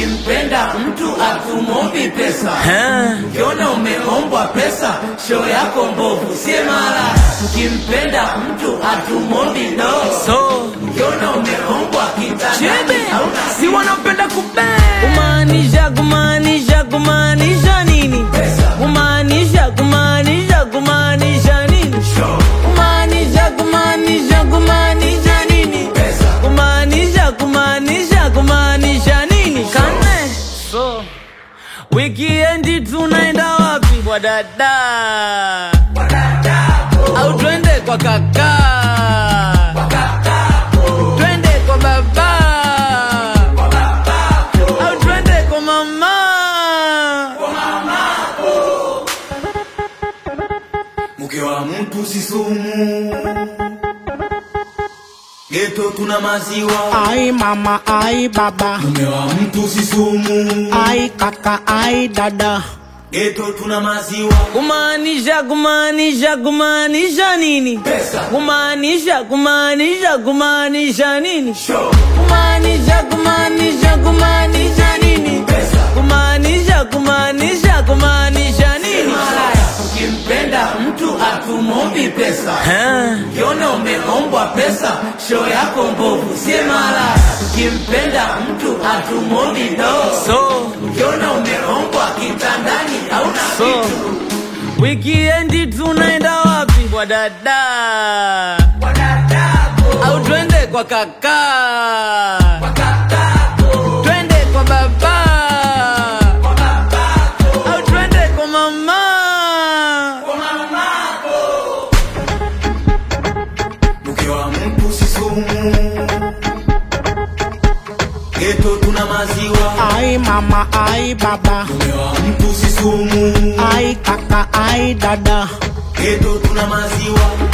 Ukimpenda mtu atumombi pesa, ukiona umeombwa pesa, show yako mbovu, sie mara. Ukimpenda mtu atumombi do, so ukiona umeombwa kitandani chebe hauna si wanapenda kube kumaanisha kumaanisha kumaanisha nini Pesa. kumaanisha kumaanisha kumaanisha nini show. kumaanisha kumaanisha kumaanisha nini Pesa. kumaanisha kumaanisha kumaanisha nini kane so wikiendi tunaenda wapi kwa dada au twende kwa kaka twende kwa baba au twende kwa mama Mke wa mtu si sumu, geto tuna maziwa. Ai mama, ai baba, Mume wa mtu si sumu, ai kaka, ai dada. geto tuna maziwa. kumaanisha kumaanisha kumaanisha nini Pesa. kumaanisha kumaanisha kumaanisha nini Show. kumaanisha kumaanisha kumaanisha nini Pesa. kumaanisha kumaanisha kumaanisha nini Malaya. Ukimpenda mtu atumombi pesa, ukiona umeombwa pesa, show yako mbovu, sie malaya. Ukimpenda mtu atumombi do, so ukiona umeombwa kitandani hauna so kitu. wikiendi tunaenda wapi kwa dada au twende kwa kaka twende kwa baba au twende kwa mama Mke wa mtu si sumu, geto tuna maziwa. Ai mama, ai baba, Mume wa mtu si sumu, ai kaka, ai dada. geto tuna maziwa.